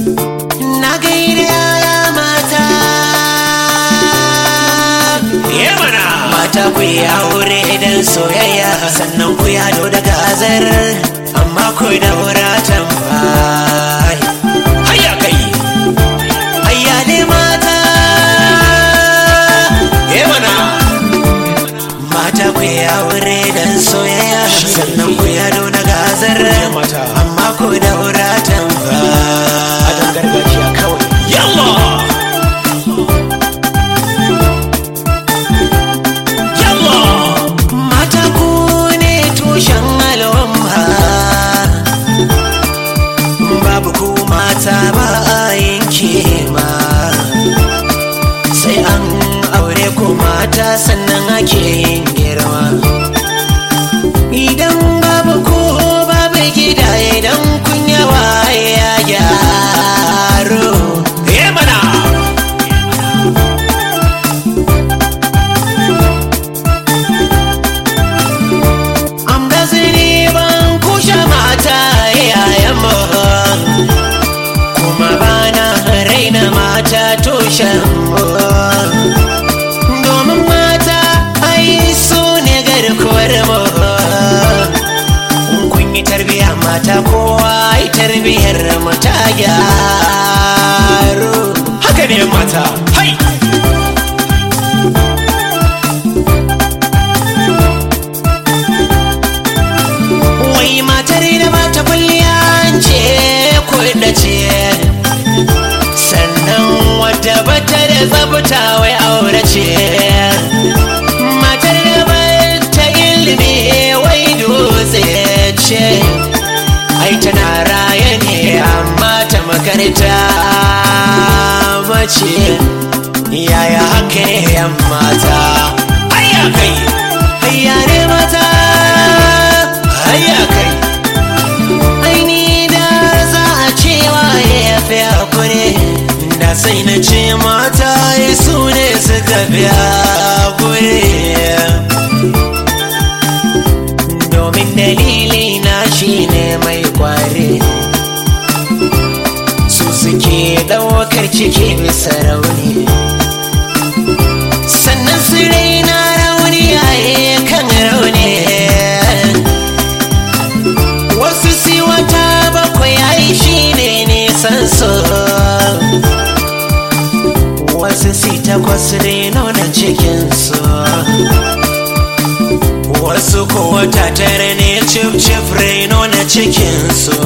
na gaida yaya mata ya mana mata ku yi aure idan soyayya sannan ku yado da gazar amma ku da wuratan bai hayya kai hayya ne mata ya mana mata ku yi aure idan soyayya sannan ku yado da gazar mata. amma ku da wuratan bai dan gargajiya kawai yalla yalla mata ku ne tushen al'umma babu ku mata ba a yin kima sai an aure ku mata sannan ake yin girma idan babu ku babu gida idan kun yawa ya gyaro ya mana Am da zini ban kushe mata yayan mu kuma bana raina mata tushen mu domin mata ai su ne garkuwar mu In kun yi tarbiya mata kowa ai tarbiyar mu ta gyaru haka ne mata hai wai matar da ba ta kwalliya ce kuɗa ce sannan wadda bata da tsabta wai aure ce matar da ba ta ilimi wai dutse ce ai tana raye ne amma ta makarta mace yaya haka ne yan mata hayya kai hayya ne mata hayya kai aini da za a cewa ya fi hakuri da sai na ce mata ya su ne suka fi hakuri domin dalili na shi ne mai kwari su suke ɗaukar ciki bisa rauni sannan su raina rauni yaye kan rauni wasu si wata bakwai ai shi ne nisan so wasu si takwas reno na cikinsu wasu ko wata tare ne cif cif reno na cikinsu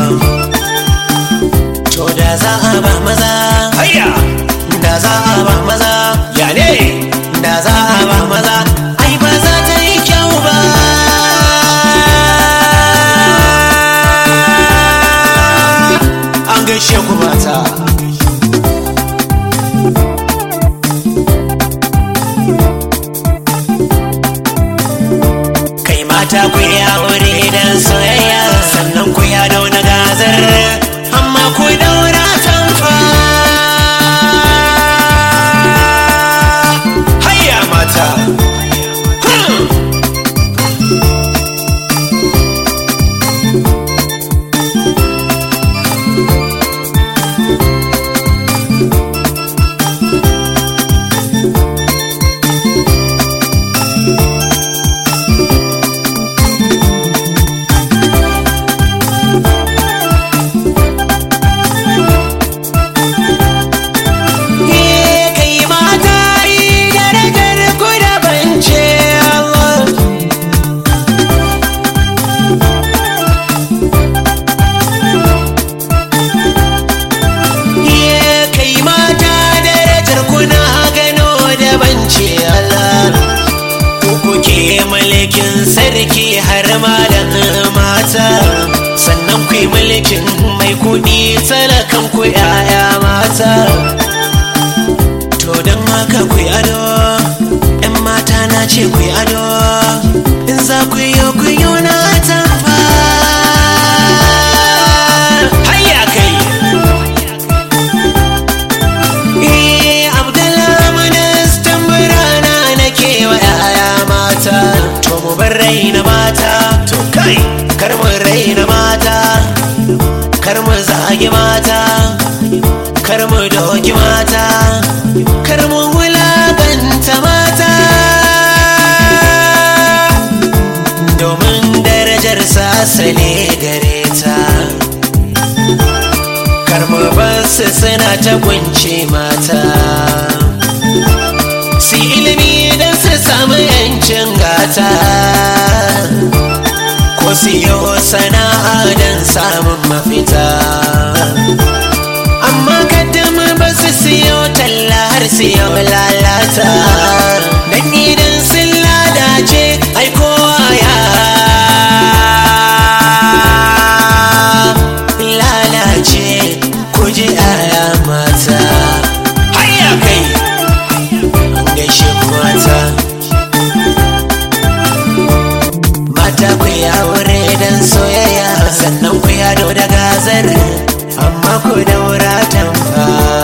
to da za a ba maza hayya da za a ba maza ya ne da za a ba maza ai ba za ta yi kyau ba an gaishe ku mata kai mata ku yi aure dan soyayya sannan ku ya dauna gazar amma ku daura tamfa hayya mata Hmm. Ye kai mata yi darajar ku da bance Allah Ye kai mata darajar ku na gano da bance Allah Ku kuke mulkin sarki har ma da mata sannan ku yi mulkin mai kuɗi talakan ku 'ya'ya mata To don haka ku yi ado, ‘yan mata na ce ku yi ado, in za ku yi ku yi na tamfa. hayya kai Eh, Abdallah ministan birana na kewa ‘ya'ya mata, to mu bar raina mata, to kai kar mu raina mata, kar mu zagi mata, kar mu doki mata kar mu wulaganta mata domin darajar sasale gare ta kar mu basu suna ta kunce mata su ilimi don su samu yancin gata ko su yi sana'a don samun mafita amma kaddama ba su siyo talla har siyo lalata dan idan sun lalace ai kowa ya lalace ku ji aya mata hayya kai gaishe ku mata mata ku ya wure dan soyayya sannan ku ya da gazar amma ku daura tamfa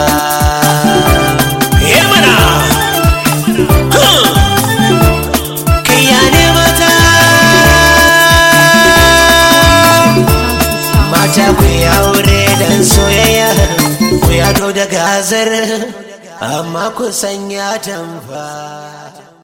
ye mana kai ya ne mata mata ku ya wure dan soyayya ku ya da gazar amma ku sanya tamfa